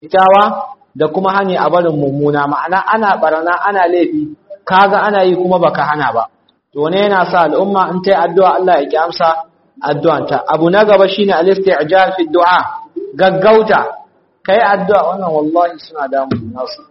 kyakkyawa da kuma hani a barin mummuna ma'ana ana barana ana laifi kaga ana yi kuma baka hana ba to ne yana sa al'umma in ta yi addu'a Allah ya ki amsa addu'anta abu na gaba shine al-isti'jal fi du'a gaggauta kai addu'a wannan wallahi suna damu nasu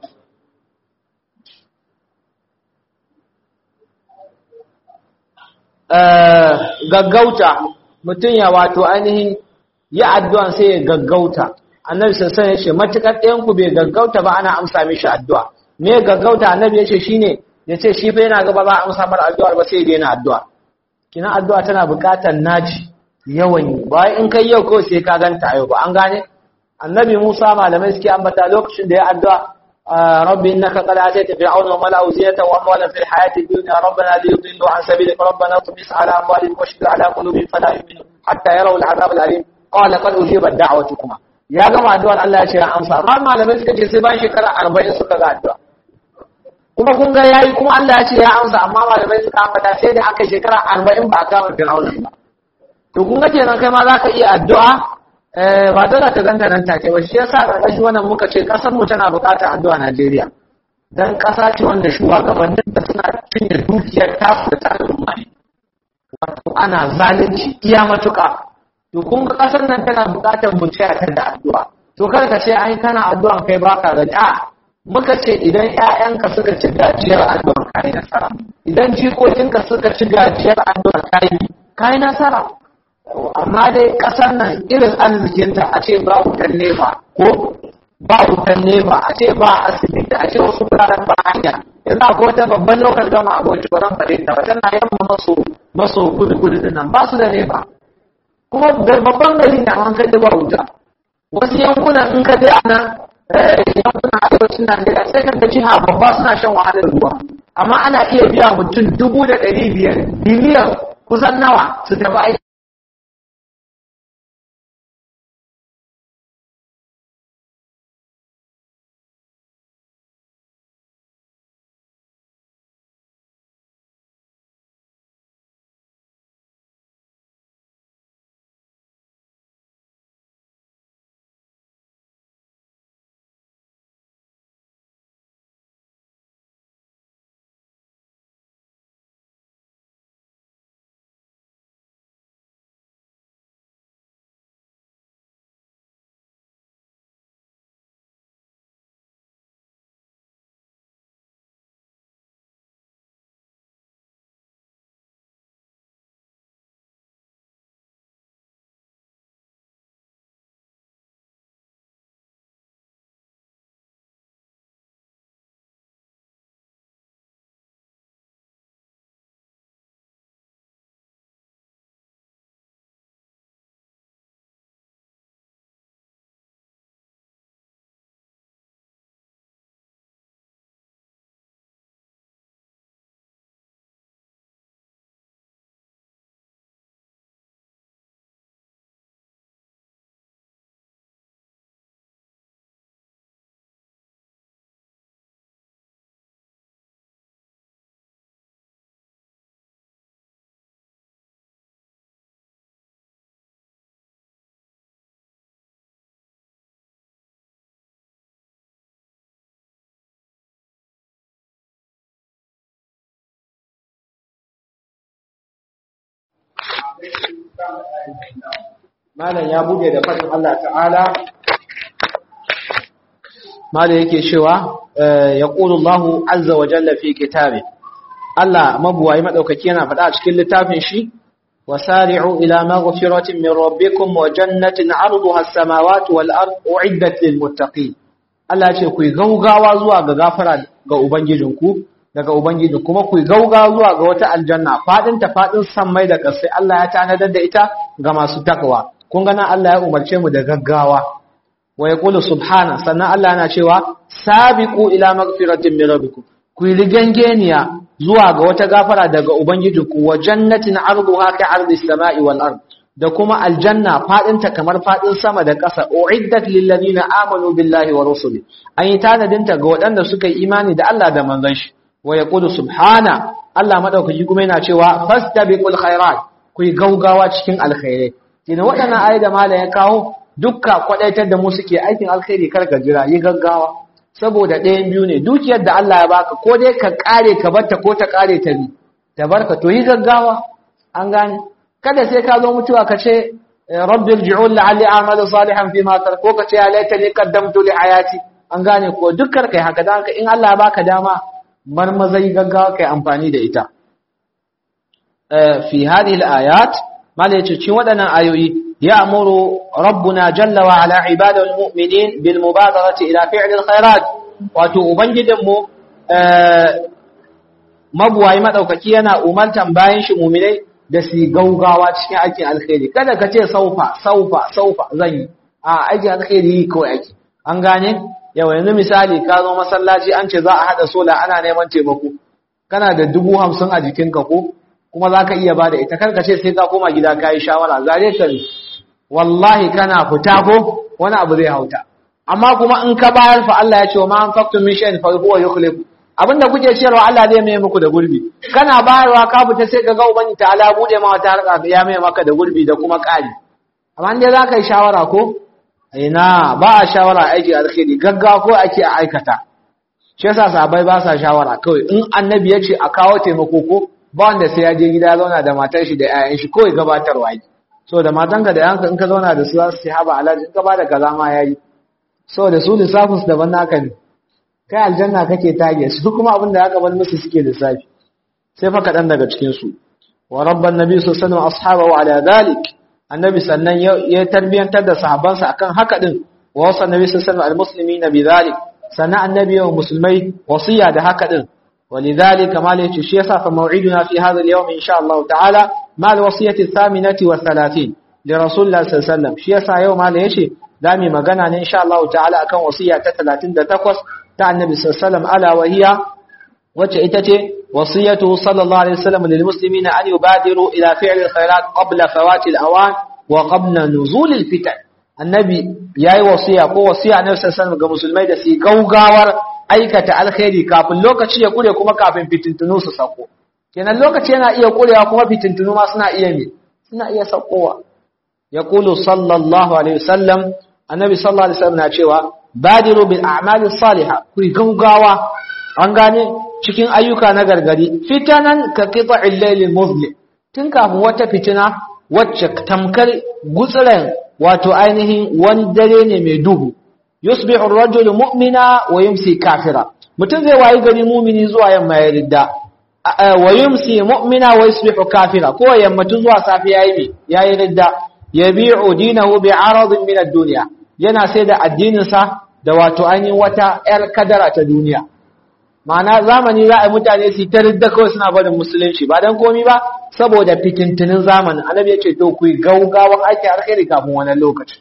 gaggauta mutum ya wato ainihin yi addu'an sai ya gaggauta annabi sassan ya ce matuƙar ɗayanku bai gaggauta ba ana amsa mishi addu'a me gaggauta annabi ya ce shi ne ya ce shi fa yana gaba ba a amsa mara addu'ar ba sai daina addu'a kina addu'a tana buƙatar naci yawan yi ba in kai yau kawai sai ka ganta yau ba an gane annabi musa malamai suke ambata lokacin da ya addu'a ربي إنك قد آتيت فرعون وملأه زينة وأموالا في الحياة الدنيا ربنا ليضلوا عن سبيلك ربنا اطمس على أموالهم واشدد على قلوبهم فلا يؤمنون حتى يروا العذاب الأليم قال قد أجيبت دعوتكما ya gama addu'ar Allah ya ce ya amsa amma malamai suka ce sai bayan shekara 40 suka ga addu'a kuma kun ga yayi kuma Allah ya ce ya amsa amma malamai suka ambata sai da aka shekara 40 ba a kama Fir'auna ba to kun ga kenan kai ma zaka iya addu'a eh ba dole ka ganta nan take ba shi yasa karkashin wannan muka ce kasar mu tana buƙatar addu'a Najeriya dan kasa ce wanda shugabannin da suna cinye dukiyar tasu da ta al'umma wato ana zalunci iya matuƙa to kun ga kasar nan tana buƙatar mu tsaya ta da addu'a to kar ka ce ai kana addu'a kai baka gani a muka ce idan ƴaƴanka suka ci gajiyar addu'a kai nasara idan jikokinka suka ci gajiyar addu'a kai kai nasara amma dai kasar nan irin arzikinta a ce ba wutan nefa ko ba wutan nefa a ce ba asibiti a ce wasu wuraren ba hanya yanzu akwai wata babban lokal gama abokin ba zan faɗi ta ba tana yamma maso maso kudu kudu nan ba su da nefa kuma babban gari na an kai ba wuta wasu yankunan in ka je a nan yankunan arewacin Najeriya sai ka ga jiha babba suna shan wahalar ruwa amma ana iya biya mutum dubu da ɗari biyar biliyan kusan nawa su tafi aiki malam ya bude da fadin Allah ta'ala malam yake cewa yaqulu Allahu azza wa jalla fi kitabi Allah mabuwayi madaukaki yana faɗa a cikin littafin shi wasari'u ila maghfiratin min rabbikum wa jannatin 'arduha as-samawati wal ard u'iddat lil muttaqin Allah ya ce ku gaugawa zuwa ga gafara ga ubangijinku daga Ubangiji kuma ku gauga zuwa ga wata aljanna fadin ta fadin sammai da ƙasai Allah ya tanadar da ita ga masu takwa kun ga nan Allah ya umarce mu da gaggawa wa yaqulu subhana sannan Allah yana cewa sabiqu ila magfiratin min rabbikum ku yi rigangeniya zuwa ga wata gafara daga Ubangijinku wa jannatin arduha ka ardi samai wal ard da kuma aljanna fadin ta kamar fadin sama da ƙasa uiddat lil ladina amanu billahi wa rusuli an yi tanadinta ga waɗanda suka yi imani da Allah da manzon shi wa yaqulu subhana Allah madaukaki kuma yana cewa fastabiqul khairat ku yi gaugawa cikin alkhairai kina waɗannan ayi da mala ya kawo dukka kwadaitar da mu suke aikin alkhairi kar ka jira yi gaggawa saboda ɗayan biyu ne dukiyar da Allah ya baka ko dai ka kare ka barta ko ta kare ta bi ta barka to yi gaggawa an gane kada sai ka zo mutuwa ka ce rabbi irji'un la'alli a'malu salihan fi ma tarak ko ka ce ya laitani qaddamtu li hayati an gane ko dukkan kai haka dan in Allah ya baka dama marmazai gaggawa kai amfani da ita fi hadhihi al-ayat mala yace cikin waɗannan ayoyi ya'muru rabbuna jalla wa ala ibadihi al-mu'minin bil mubadarati ila fi'li al-khairat wato ubangijin mu mabuwayi madaukaki yana umartan bayan shi mu'minai da su gaugawa cikin aikin alkhairi kada ka ce saufa saufa saufa zan yi a aikin alkhairi kawai ake an gane yawa yanzu misali ka zo masallaci an ce za a haɗa sola ana neman taimako kana da dubu hamsin a jikinka ko kuma za ka iya ba da ita karka ce sai ka koma gida ka yi shawara zare ka ne wallahi kana fita ko wani abu zai hauta amma kuma in ka bayar fa Allah ya ce wa ma an faktu min shay'in fa huwa yukhlifu abinda kuke cewa Allah zai mai muku da gurbi kana bayarwa ka fita sai ka ga ubangi ta ala bude ma wata harka ya mai maka da gurbi da kuma ƙari amma dai za ka yi shawara ko ina ba a shawara aiki alkhairi gaggawa ko ake a aikata shi yasa sahabbai ba sa shawara kawai in annabi ya ce a kawo taimako ko ba wanda sai ya je gida zauna da matar shi da 'ya'yan shi kawai gabatarwa yi so da matanka da yanka in ka zauna da su za su ce haba alhaji in ka ba da kaza ma yayi so da su lissafin su daban naka ne kai aljanna kake tage su kuma abin da aka bar musu suke lissafi sai fa kaɗan daga cikin su wa rabban nabi sallallahu alaihi wasallam ashabahu ala dhalik annabi sannan ya tarbiyantar da sahabbansa akan haka din wa wasa annabi sallallahu alaihi almuslimina bidhalik sannan annabi wa musulmai wasiya da haka din ولذلك ما ليش شيء فموعدنا في هذا اليوم إن شاء الله تعالى مع الوصية الثامنة والثلاثين لرسول الله صلى الله عليه وسلم شيء يوم ما ليش دامي مغانا إن شاء الله تعالى أكون وصية ثلاثين تقوس تاع النبي صلى الله عليه وسلم ألا وهي وتأتي وصيته صلى الله عليه وسلم للمسلمين أن يبادروا إلى فعل الخيرات قبل فوات الأوان وقبل نزول الفتن النبي ياي وصية قوة وصية النبي صلى الله عليه وسلم كمسلمين دسي قوغاور aikata alkhairi kafin lokaci ya kure kuma kafin fitintunu su sako kenan lokaci yana iya kurewa kuma fitintunu ma suna iya me suna iya sakowa yaqulu sallallahu alaihi wasallam annabi sallallahu alaihi wasallam na cewa badiru bil a'mali salihah ku gaugawa an gane cikin ayyuka na gargadi fitanan ka qita'il layl muzlim tun kafin wata fitina wacce tamkar gutsuren wato ainihin wani dare ne mai duhu yusbihu ar-rajulu mu'mina wa yumsi kafira mutum zai wayi gari mu'mini zuwa yamma ya ridda wa yumsi mu'mina wa yusbihu kafira ko yammatu zuwa safi yayi me yayi ridda yabi'u dinahu bi'aradin min ad-dunya yana sai da addinin sa da wato ainihin wata yar kadara ta duniya ma'ana zamani za a yi mutane su ta ridda kawai suna barin musulunci ba dan komi ba saboda fitintunin zamanin annabi ya ce to ku gaugawan aiki alkhairi kafin wannan lokaci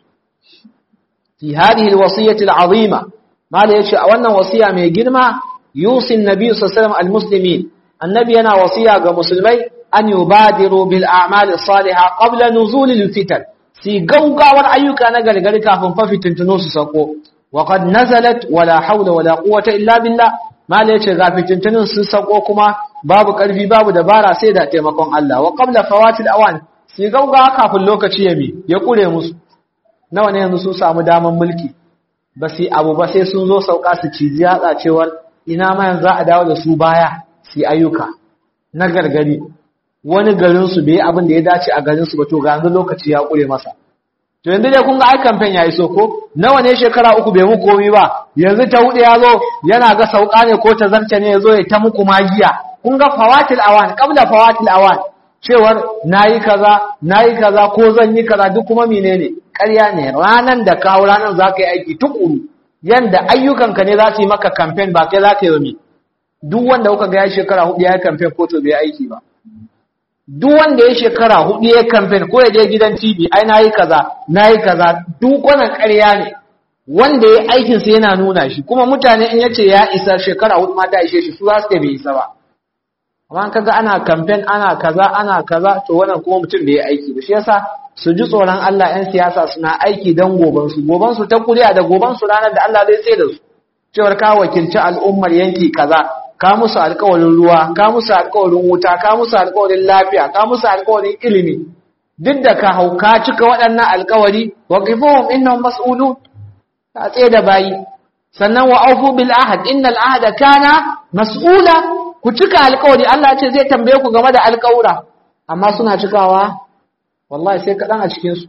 في هذه الوصية العظيمة ما ليش أولا وصية من جرمة يوصي النبي صلى الله عليه وسلم المسلمين النبي أنا وصية كمسلمي أن يبادروا بالأعمال الصالحة قبل نزول الفتن سي قوقا والأيوك أنا قال قال كافن ففتن تنوس سقو وقد نزلت ولا حول ولا قوة إلا بالله ما ليش غافتن تنوس سقو كما باب قلبي باب دبارة سيدة تيمكم الله وقبل فوات الأوان سي قوقا كافن لوكا يمي يقول يا مسلم nawa ne yanzu sun samu daman mulki ba su abu ba sai sun zo sauka su ciji yatsa cewar ina ma yanzu za a dawo da su baya su ayyuka na gargari wani garin su bai abin da ya dace a garin su ba to ga yanzu lokaci ya kure masa to yanzu dai kun ga ai campaign yayi so ko nawa ne shekara uku bai muku komai ba yanzu ta hudu ya zo yana ga sauka ne ko ta zarce ne ya zo ya ta muku magiya kun ga fawatil awan qabla fawatil awan cewar nayi kaza nayi kaza ko zan yi kaza duk kuma menene ƙarya ne ranan da kawo ranan za ka yi aiki tukuru yanda ayyukanka ne za su yi maka campaign ba kai za ka yi wa duk wanda kuka ga ya shekara hudu ya yi campaign ko to bai aiki ba duk wanda ya shekara hudu ya campaign ko ya je gidan TV ai nayi kaza nayi kaza duk wannan ƙarya ne wanda ya aikin sa yana nuna shi kuma mutane in yace ya isa shekara hudu ma ta ishe shi su za su bai isa ba amma kaga ana campaign ana kaza ana kaza to wannan kuma mutum bai aiki ba shi yasa su ji tsoron Allah 'yan siyasa suna aiki don gobansu gobansu ta kuriya da gobansu ranar da Allah zai tsaye da su cewar ka wakilci al'ummar yanki kaza ka musu alƙawarin ruwa ka musu alƙawarin wuta ka musu alƙawarin lafiya ka musu alƙawarin ilimi duk da ka hauka cika waɗannan alƙawari wa qifuhum innahum mas'ulun ta tsaye da bayi sannan wa aufu bil ahad innal ahada kana mas'ula ku cika alƙawari Allah ce zai tambaye ku game da alƙawura amma suna cikawa wallahi sai kaɗan a cikin su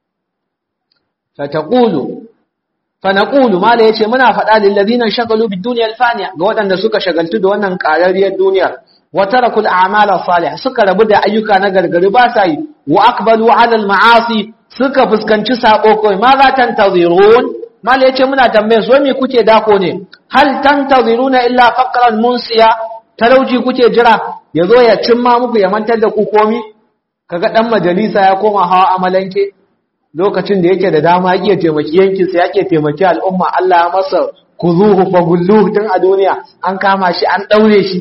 fa taqulu fa naqulu mala yace muna faɗa lil ladina shagalu bid dunya al faniya ga waɗanda suka shagaltu da wannan ƙararriyar duniyar wa tarakul a'mala salih suka rabu da ayyuka na gargari ba sa yi wa aqbalu ala al ma'asi suka fuskanci sako kai ma za tantazirun mal yace muna tambaye su me kuke dako ne hal tantaziruna illa faqran munsiya talauci kuke jira yazo ya cimma muku ya mantar da ku komi kaga dan majalisa ya koma hawa amalanke lokacin da yake da dama iya taimaki yankin sa yake taimaki al'umma Allah ya masa kuzuhu fa gulluhu tun a duniya an kama shi an daure shi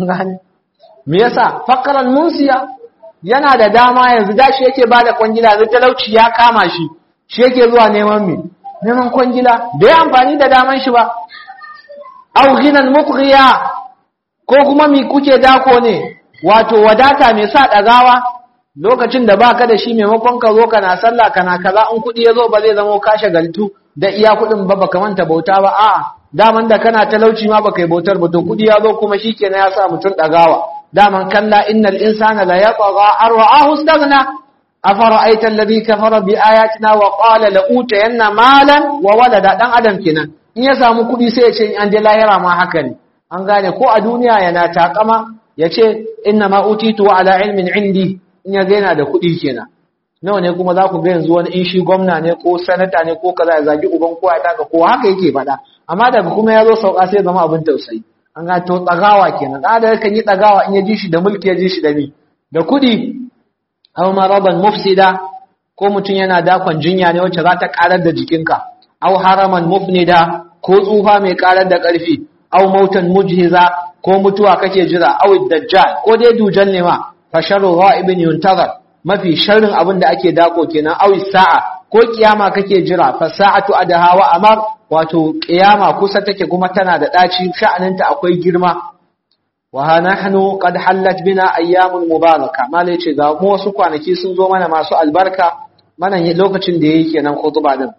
me yasa faqran munsiya yana da dama yanzu dashi yake bada kwangila da talauci ya kama shi shi yake zuwa neman me neman kwangila da ya amfani da daman shi ba au ghinan muqriya ko kuma mi kuke dako ne wato wadata mai sa dagawa lokacin da baka da shi maimakon ka zo kana sallah kana kaza in kudi yazo ba zai zama ka shagaltu da iya kudin ba baka manta bauta ba a'a daman da kana talauci ma baka yi bautar ba to kudi yazo kuma shikenan ya sa mutun dagawa daman kalla innal insana la yatgha arwa'ahu istaghna afara'aita alladhi kafara bi ayatina wa qala la utayanna malan wa walada dan adam kenan in ya samu kudi sai ya ce an je lahira ma haka ne an gane ko a duniya yana takama yace inna ma utitu ala ilmin indi in ya yana da kudi kenan nawa ne kuma za ku ga yanzu wani in shi gwamna ne ko sanata ne ko kaza ya zagi uban ko ya taka ko haka yake faɗa amma daga kuma ya zo sauka sai zama abin tausayi an ga to tsagawa kenan da kan yi tsagawa in ya ji shi da mulki ya ji shi da mi da kudi aw maraban mufsida ko mutum yana dakon jinya ne wacce za ta karar da jikinka aw haraman mufnida ko tsufa mai karar da karfi aw mautan mujhiza ko mutuwa kake jira aw dajjal ko dai dujan ne ma fa sharru ghaibin yuntazar mafi sharrin abin da ake dako kenan aw sa'a ko kiyama kake jira fa sa'atu adaha wa amar wato kiyama kusa take kuma tana da daci sha'aninta akwai girma wa nahnu qad hallat bina ayyamul mubaraka malai ce ga mu wasu kwanaki sun zo mana masu albarka mana lokacin da yake kenan khutba din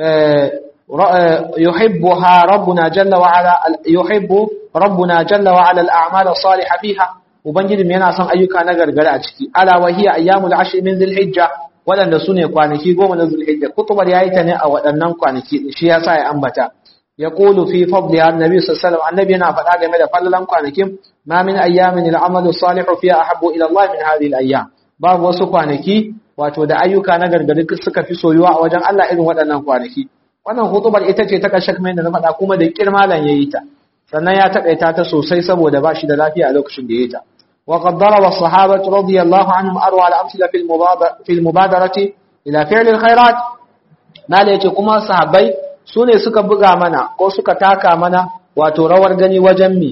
yuhibbuha rabbuna jalla wa ala yuhibbu rabbuna jalla wa ala al-a'mal as-salihah fiha ubangiji yana son ayyuka na gargara a ciki ala wa hiya ayyamul ashr min dhil-hijja wadanda sune kwanaki goma na dhul-hijja kutubar yayi ta ne a waɗannan kwanaki shi yasa ya ambata يقول في فضلها النبي صلى الله عليه وسلم النبي yana faɗa game da fallalan kwanakin ma min ayyamin al'amal salih fiha ahabbu ila Allah min hadhihi al'ayyam babu wasu kwanaki wato da ayyuka na gargadi suka fi soyuwa a wajen Allah irin waɗannan kwanaki wannan hutubar ita ce ta kashe kamar da na faɗa kuma da kirmalan yayi ta sannan ya takaita ta sosai saboda ba shi da lafiya a lokacin da yayi ta wa qad daraba as-sahabatu radiyallahu anhum arwa al-amsila fil mubadara fil mubadarati ila fi'l al-khairat mala yace kuma sahabbai su ne suka buga mana ko suka taka mana wato rawar gani wajen mi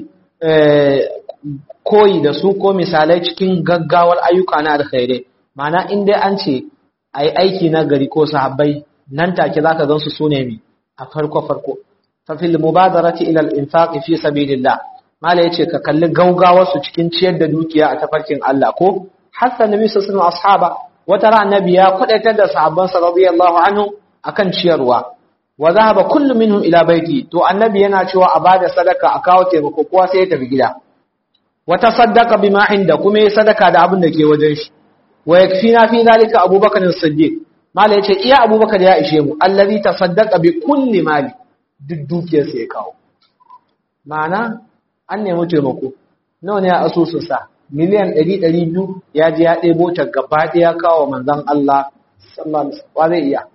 koyi da su ko misalai cikin gaggawar ayyuka na alkhairai ma'ana in dai an ce a yi aiki na gari ko sahabbai nan take za ka gan su sune mi a farko farko fa fil mubadarati ila al infaq fi sabilillah mala yace ka kalli gaugawar su cikin ciyar da dukiya a tafarkin Allah ko hatta nabi sallallahu alaihi ashaba wata ran annabi ya kudaitar da sahabbansa radiyallahu anhu akan ciyarwa wa zahaba kullu minhum ila baiti to annabi yana cewa a bada sadaka a kawo taimako kowa sai ya tafi gida wa tasaddaqa bima inda kuma ya sadaka da abin da ke wajen shi wa yakfina fi zalika abubakar as-siddiq mala yace iya abubakar ya ishe mu allazi tasaddaqa bi kulli mali duk dukiyar sa ya kawo ma'ana an nemi taimako nawa ne a asusun sa miliyan 100 200 ya je ya ɗebo ta gaba ɗaya kawo manzon Allah sallallahu alaihi wasallam zai iya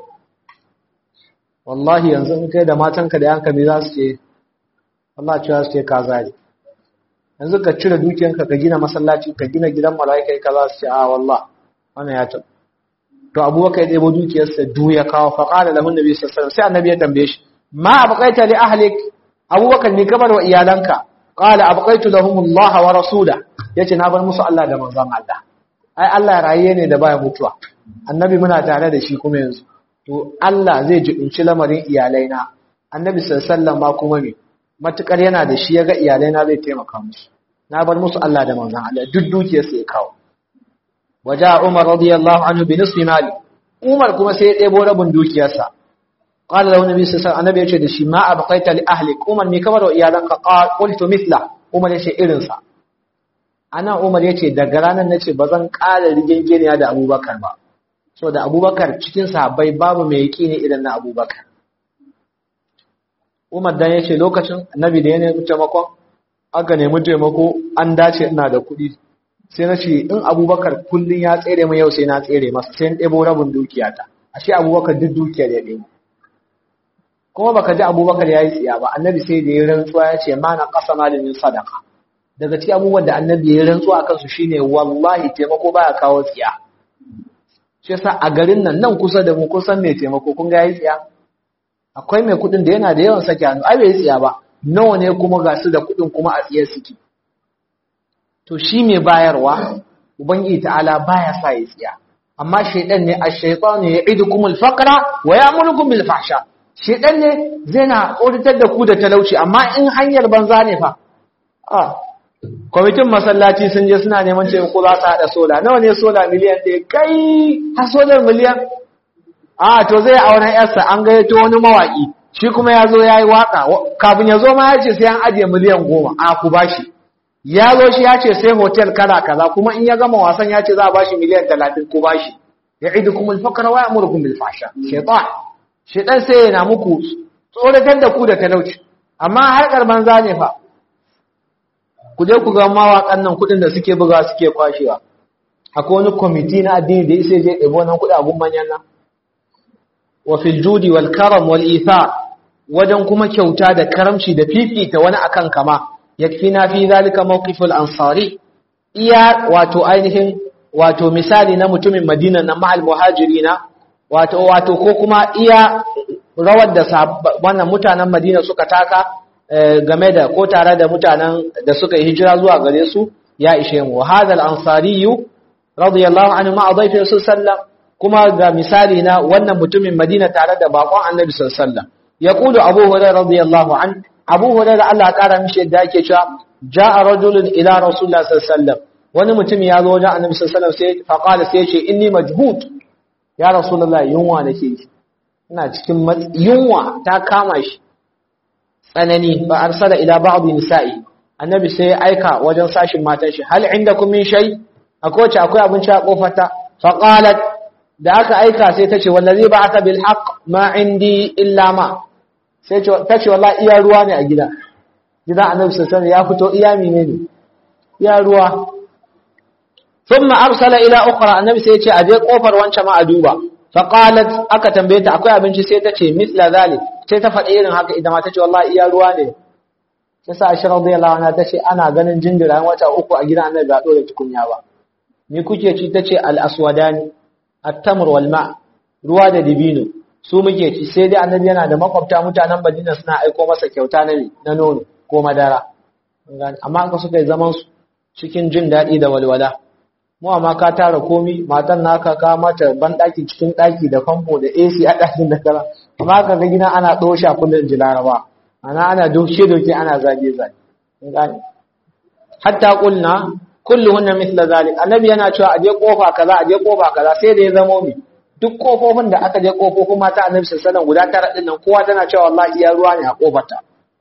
wallahi yanzu in kai da matanka da yanka me za su ce Allah cewa su ce ka zari yanzu ka cire dukiyanka ka gina masallaci ka gina gidan mala'ika ka za su ce a wallah wannan ya ta to abubakar ya ɗebo dukiyarsa du ya kawo fa qala lahu nabi sallallahu alaihi sai annabi ya tambaye shi ma abqaita li ahlik abubakar ni kabar wa iyalanka qala abqaitu lahum Allah wa rasula yace na bar musu Allah da manzon Allah ai Allah rayiye ne da baya mutuwa annabi muna tare da shi kuma yanzu to Allah zai jibinci lamarin iyalaina annabi sallallahu ma kuma me matukar yana da shi yaga iyalaina zai taimaka musu na bar musu Allah da manzon Allah duk dukiyar sai kawo waja Umar radiyallahu anhu bi nisfi mali Umar kuma sai ya ɗebo rabin dukiyarsa qala lahu nabi sallallahu alaihi wasallam yace da shi ma abqaita li ahlik Umar me kamar iyalanka qultu mithla Umar yace irin sa ana Umar yace daga ranar nace bazan ƙara rigengeniya da Abubakar ba so da Abubakar cikin sahabbai babu mai yaqini irin na Abubakar Umar dan yace lokacin Annabi da ya nemi taimakon aka nemi taimako an dace ina da kuɗi sai na ce in Abubakar kullun ya tsere min yau sai na tsere masa sai in ɗebo rabin dukiyata ashe Abubakar duk dukiyar ya ɗebo kuma baka ji Abubakar yayi tsiya ba Annabi sai da ya rantsuwa ya ce ma na qasama min sadaqa daga cikin abubuwan da Annabi ya rantsuwa akan su shine wallahi taimako baya kawo tsiya shi yasa a garin nan nan kusa da mu kusan mai taimako kun ga yayi tsiya akwai mai kudin da yana da yawan sake hannu ai bai tsiya ba nawa ne kuma ga su da kudin kuma a tsiye suke to shi mai bayarwa ubangiji ta'ala baya sa ya tsiya amma shaydan ne ash-shaytan ya'idukum al-faqra wa ya'murukum bil fahsha shaydan ne zai na auditar da ku da talauci amma in hanyar banza ne fa a kwamitin masallaci sun je suna neman taimako za su haɗa sola nawa ne sola miliyan ɗaya kai har solar miliyan a to zai auren yarsa an gayyato wani mawaƙi shi kuma ya zo ya yi waƙa kafin ya zo ma ya ce sai an ajiye miliyan goma a ku bashi ya zo shi ya ce sai hotel kala kaza kuma in ya gama wasan ya ce za a bashi miliyan talatin ku bashi ya idu kuma alfakar wa ya'murukum bil fasha shaytan shaytan sai yana muku tsoratar da ku da talauci amma harkar banza ne fa ku je ku ga mawaƙan nan kuɗin da suke buga suke kwashewa akwai wani kwamiti na addini da isa je ɗebo nan kuɗi abun manyan nan wa fil judi wal karam wal itha wajen kuma kyauta da karamci da fifita wani akan kama yakfina fi zalika mawqiful ansari iya wato ainihin wato misali na mutumin Madina na ma'al muhajirina wato wato ko kuma iya rawar da wannan mutanen Madina suka taka game da ko tare da mutanen da suka yi hijira zuwa gare su ya ishe mu hadal ansariyu radiyallahu anhu ma adaifi sallallahu kuma ga misali na wannan mutumin Madina tare da bakon Annabi sallallahu alaihi wasallam yaqulu Abu Hurairah radiyallahu an Abu Hurairah Allah kara mishi yadda yake cewa jaa rajulun ila Rasulullah sallallahu alaihi wasallam wani mutum ya zo wajen Annabi sallallahu alaihi wasallam sai faqala sai ya ce inni majhud ya Rasulullah yunwa nake ina cikin yunwa ta kama shi tsanani ba arsala ila ba'd nisa'i Annabi sai ya aika wajen sashin matan shi hal indakum min shay akwai wace akwai abinci a kofarta faqalat da aka aika sai ta ce wallazi ba'atha bil haqq ma indi illa ma sai ta ce wallahi iya ruwa ne a gida gida annabi sallallahu alaihi ya fito iya menene iya ruwa thumma arsala ila ukhra annabi sai ya ce aje kofar wancan ma a duba fa qalat aka tambaye ta akwai abinci sai ta ce mithla zalik sai ta faɗi irin haka idan ma ta ce wallahi iya ruwa ne sai sa aisha radiyallahu anha ta ce ana ganin jinjira wata uku a gidan annabi ba dole tukunya ba ni kuke ci ta ce al aswadani at-tamr wal ma ruwa da dibino su muke ci sai dai annabi yana da makwabta mutanen Madina suna aiko masa kyauta na na nono ko madara amma aka suka yi zaman su cikin jin daɗi da walwala mu amma ka tara komi matan naka ka mata ban daki cikin daki da famfo da AC a dakin da kara amma ka ga gidan ana dosha kullun jilaraba ana ana doke doke ana zage zage gane hatta qulna kulluhunna mithla zalik annabi yana cewa aje kofa kaza aje kofa kaza sai da ya zamo mi duk kofofin da aka je kofofin mata annabi sallallahu alaihi guda tara din nan kowa tana cewa wallahi iya ruwa ne a kofarta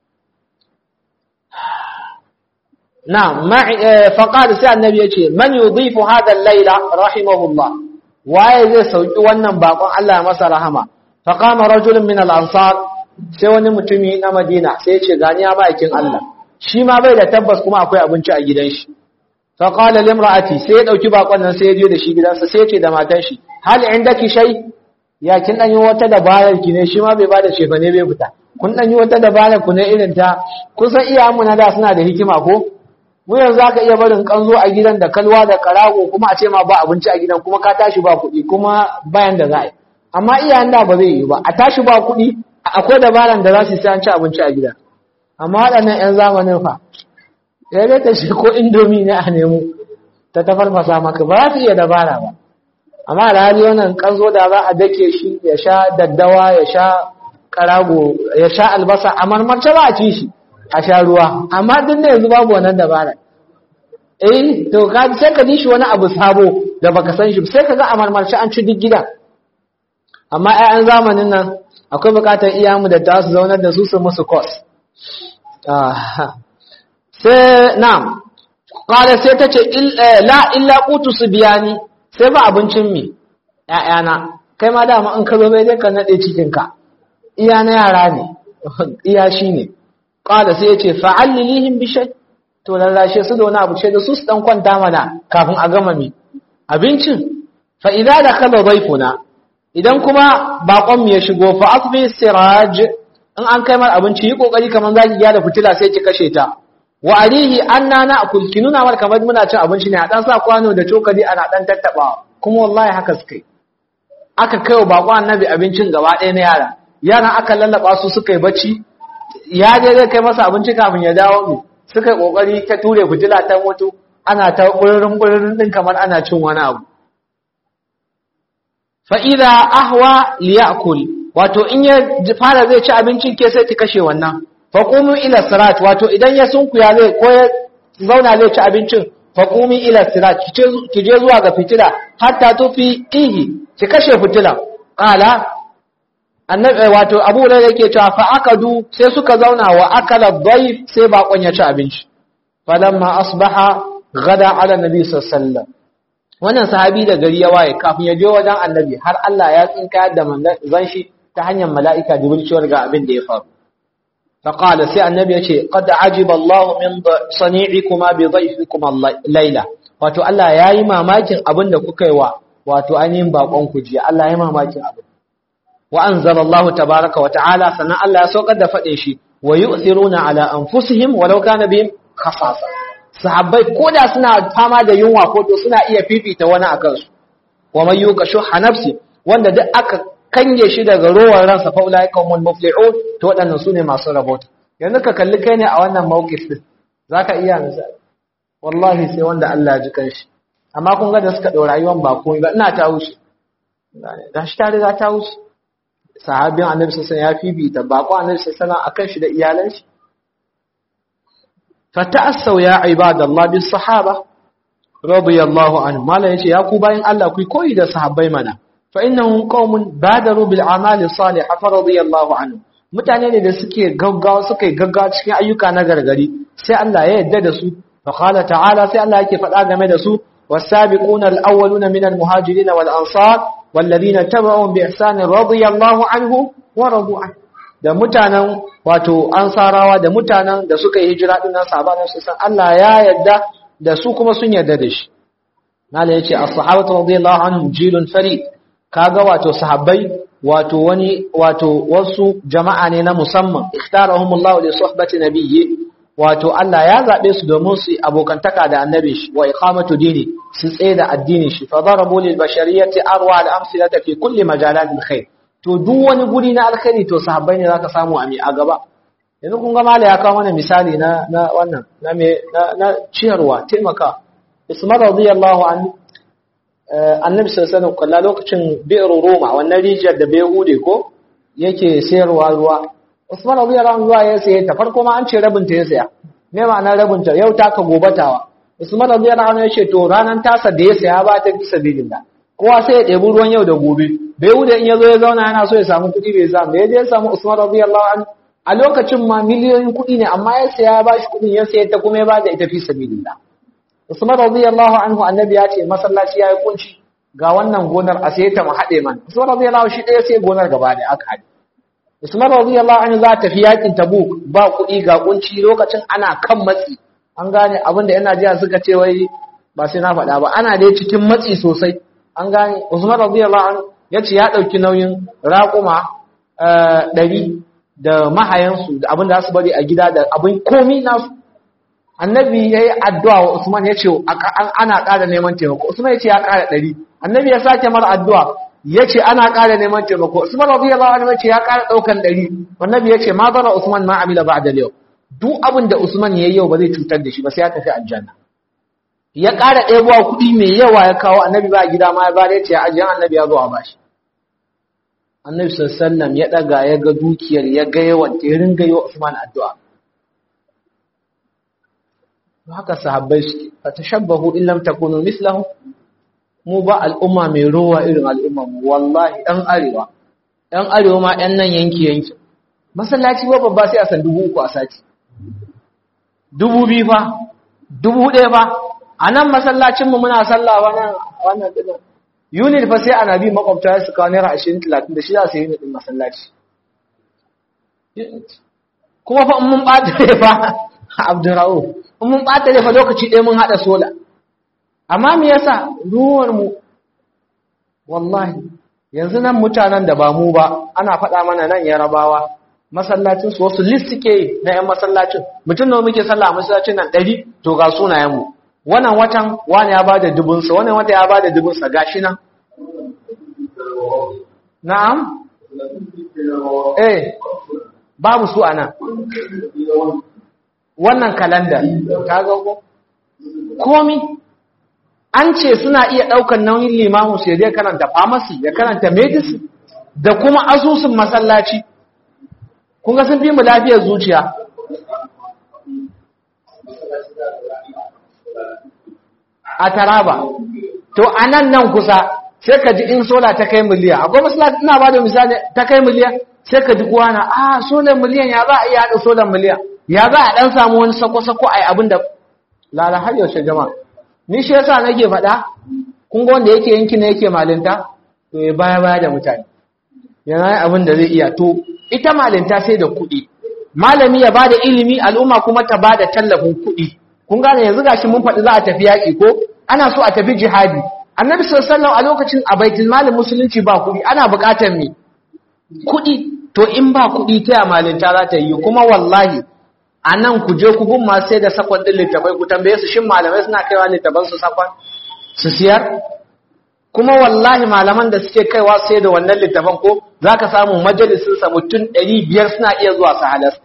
na ma faqad sai annabi yace man yudhifu hadha al-layla rahimahullah waye zai sauki wannan bakon Allah ya masa rahama faqama rajulun min al-ansar sai wani mutumi na Madina sai ya ce gani ya ma'aikin Allah shi ma bai da tabbas kuma akwai abinci a gidan shi faƙala limra'ati sai ya ɗauki bakon nan sai ya je da shi gidansa sai ya ce da matan shi hal indaki shay ya kin dan yi wata dabarar ki ne shi ma bai bada shefa ne bai fita kun dan yi wata dabarar ku ne irin ta kun san iyayenmu na da suna da hikima ko mu yanzu zaka iya barin kanzo a gidan da kalwa da karago kuma a ce ma ba abinci a gidan kuma ka tashi ba kuɗi kuma bayan da za a yi amma iyayen da ba zai yi ba a tashi ba kuɗi akwai dabaran da za su sai an ci abinci a gida amma waɗannan 'yan zamanin fa ya dai ta shi ko indomi ne a nemo ta tafarfasa maka ba za su iya dabara ba amma da hali wannan kanzo da za a dake shi ya sha daddawa ya sha karago ya sha albasa a marmarce ba a ci shi a sha ruwa amma duk da yanzu babu wannan dabara eh to ka sai ka ji shi wani abu sabo da baka san shi sai kaga a marmarci an ci duk gidan amma 'ya'yan zamanin nan akwai bukatar iyamu da ta su zaunar da su su musu kos sai na'am qala sai tace la illa qutu subyani sai ba abincin mi ƴaƴana kai ma dama in ka zo bai dai ka nade cikin ka iya na yara ne iya shine qala sai yace fa'allilihim bi shay to lallashe su da wani abu ce da su su dan kwanta mana kafin a gama mi abincin fa idza dakhala dhayfuna idan kuma bakon mu ya shigo fa asbi siraj in an kai mar abinci yi kokari kaman zaki gyara fitila sai ki kashe ta wa alihi anna na akul ki nuna mar kamar muna cin abinci ne a dan sa kwano da cokali ana dan tattabawa kuma wallahi haka suka yi aka kai wa bako annabi abincin gaba ɗaya na yara yaran aka lallaba su suka yi bacci ya je zai kai masa abinci kafin ya dawo mu suka yi kokari ta ture fitila ta mutu ana ta ƙuririn ƙuririn din kamar ana cin wani abu fa idza ahwa liyakul wato in ya fara zai ci abincin ke sai ki kashe wannan faqumu ila sirat wato idan ya sunkuya zai ko ya zauna zai ci abincin faqumi ila sirat ki je zuwa ga fitila hatta tufi ihi ki kashe fitila qala annabi wato Abu Hurairah yake cewa fa akadu sai suka zauna wa akala dhayf sai bakon ya ci abinci falamma asbaha gada ala nabi sallallahu alaihi wasallam wannan sahabi da gari ya waye kafin ya je wajen annabi har Allah ya tsinka da manzon shi ta hanyar mala'ika jibril cewar ga abin da ya faru فقال سي النبي يقول قد عجب الله من صنيعكما بضيفكما الليلة wato Allah yayi mamakin abin da kuka yi wa wato ainihin bakon ku jiya Allah yayi mamakin abin wa anzala Allah tabaaraka wa ta'ala sannan Allah ya saukar da fade shi wa yu'thiruna ala anfusihim walau kana bihim khasasa sahabbai koda suna fama da yunwa ko to suna iya fifita wani akan su wa man yuqashu nafsi wanda duk aka kange shi daga rowar ransa fa ulai qaumul muflihun to waɗannan sune masu rabota yanzu ka kalli kai ne a wannan mawqif din zaka iya misali wallahi sai wanda Allah ya ji kanshi amma kun ga da suka dau rayuwar ba komai ba ina ta wuce da shi ta riga ta wuce sahabin annabi sallallahu alaihi wasallam ya fifita bako annabi sallallahu alaihi wasallam akan shi da iyalan shi fata'assaw ya ibadallah bis sahaba radiyallahu anhu mala yace ya ku bayin Allah ku koyi da sahabbai mana فإنهم قوم بادروا بالأعمال الصالحة فرضي الله عنهم mutane ne da suke gaggawa suka yi gaggawa cikin ayyuka na gargari sai Allah ya yarda da su fa qala ta'ala sai Allah yake faɗa game da su was-sabiquna al-awwaluna min al-muhajirin wal-ansar wal-ladina tabi'uhum bi ihsan radiyallahu anhu wa radu an da mutanen wato ansarawa da mutanen da suka yi hijira din nan sahaban su san Allah ya yarda da su kuma sun yarda da shi mala yace as-sahabatu radiyallahu anhum jilun farid kaga wato sahabbai wato wani wato wasu jama'a ne na musamman ikhtarahumullahu li suhbati nabiyyi wato Allah ya zabe su domin su abokantaka da annabi shi wa iqamatu dini su tsaye da addinin shi fa darabu lil bashariyati arwa al amsilata fi kulli majalat al khair to duk wani guri na alkhairi to sahabbai ne zaka samu a mi a gaba yanzu kun ga mala ya kawo mana misali na na wannan na me na, na ciyarwa taimaka Usman radiyallahu anhu annabi sallallahu alaihi wasallam lokacin bi'r Roma wannan rijiyar da Behude ko yake sayarwa ruwa Usman radiyallahu anhu ya saye ta farko ma an ce rabin ta ya saya me ma'ana rabin ta yau ta ka gobatawa Usman radiyallahu anhu ya ce to ranan tasa da ya saya ba ta fi sabilillah kowa sai ya ɗebi ruwan yau da gobe Behude in ya zo ya zauna yana so ya samu kuɗi bai samu da ya je ya samu Usman radiyallahu anhu a lokacin ma miliyoyin kuɗi ne amma ya saya ba shi kuɗin ya sayar ta kuma ya ba da ita fi sabilillah Usman radiyallahu anhu annabi ya ce masallaci yayi kunci ga wannan gonar a sai ta mu hade man Usman radiyallahu shi ɗaya sai gonar gaba da aka hade Usman radiyallahu anhu za ta fi yakin Tabuk ba kuɗi ga kunci lokacin ana kan matsi an gane abinda yana jiya suka ce wai ba sai na faɗa ba ana dai cikin matsi sosai an gane Usman radiyallahu anhu ya ce ya ɗauki nauyin raƙuma ɗari da mahayansu da abin da za su bari a gida da abin komi nasu annabi ya yi addu'a wa Usman ya ce ana ƙara neman taimako Usman ya ce ya ƙara ɗari annabi ya sake mara addu'a ya ce ana ƙara neman taimako Usman rabi ya bawa ya ce ya ƙara ɗaukan ɗari annabi ya ce ma zara Usman ma amila ba da yau duk abin da Usman ya yi yau ba zai cutar da shi ba sai ya tafi aljanna ya ƙara ɗebowa kuɗi mai yawa ya kawo annabi ba gida ma ya ba ya ce ya ajiyan annabi ya zo a bashi annabi sallallahu ya ɗaga ya ga dukiyar ya ga yawan ta ya ringa yi wa Usman addu'a haka sahabbai suke fa tashabbahu in lam takunu mislahu mu ba al'umma mai rowa irin al'umma mu wallahi ɗan arewa ɗan arewa ma ɗan nan yanki yanki masallaci ba babba sai a san dubu uku a sati dubu biyu fa dubu ɗaya fa a nan masallacinmu muna sallah wannan wannan ɗin unit fa sai ana bi makwabta su kawo naira ashirin talatin da shi za su yi unit ɗin masallaci kuma fa in mun ɓata ne fa abdurra'u in mun ɓata ne fa lokaci ɗaya mun haɗa sola amma me yasa ruwar mu wallahi yanzu nan mutanen da ba mu ba ana faɗa mana nan yarabawa masallacin su wasu list suke na yan masallacin mutum da muke sallah a masallacin nan ɗari to ga sunayen mu wannan watan wani ya bada dubunsa wannan wata ya bada dubunsa gashi nan na'am eh babu su anan wannan kalanda ka ga ko komi an ce suna iya ɗaukar nauyin limamu sai dai karanta pharmacy ya karanta medicine da kuma asusun masallaci kun ga sun fi mu lafiyar zuciya a taraba to a nan nan kusa sai ka ji in sola ta kai miliyan akwai masallaci ina ba da misali ta kai miliyan sai ka ji kuwa na a solar miliyan ya za a iya haɗa solar miliyan ya za a ɗan samu wani sako-sako a yi abin da lala har yaushe jama'a ni shi yasa nake faɗa kun ga wanda yake yanki ne yake malinta to ya baya baya da mutane yana yi abin da zai iya to ita malinta sai da kuɗi malami ya bada ilimi al'umma kuma ta bada tallafin kuɗi kun gane yanzu gashi mun faɗi za a tafi yaƙi ko ana so a tafi jihadi annabi sallallahu a lokacin a baitul malin musulunci ba kuɗi ana buƙatar me kuɗi to in ba kuɗi ta malinta za ta yi kuma wallahi a nan ku je ku gun masu sai da sakon ɗin littafai ku tambaye su shin malamai suna kaiwa littafan su sakon su siyar kuma wallahi malaman da suke kaiwa sai da wannan littafan ko za ka samu majalisun sa mutum ɗari biyar suna iya zuwa su halasta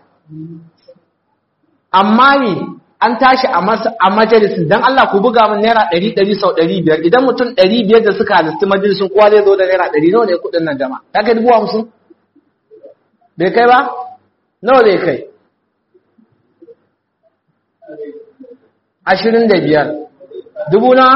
amma ne an tashi a majalisun don Allah ku buga min naira ɗari ɗari sau ɗari biyar idan mutum ɗari biyar da suka halasti majalisun kowa zai zo da naira ɗari nawa ne kuɗin nan jama'a ya kai dubu hamsin bai kai ba nawa zai kai ashirin da biyar dubu na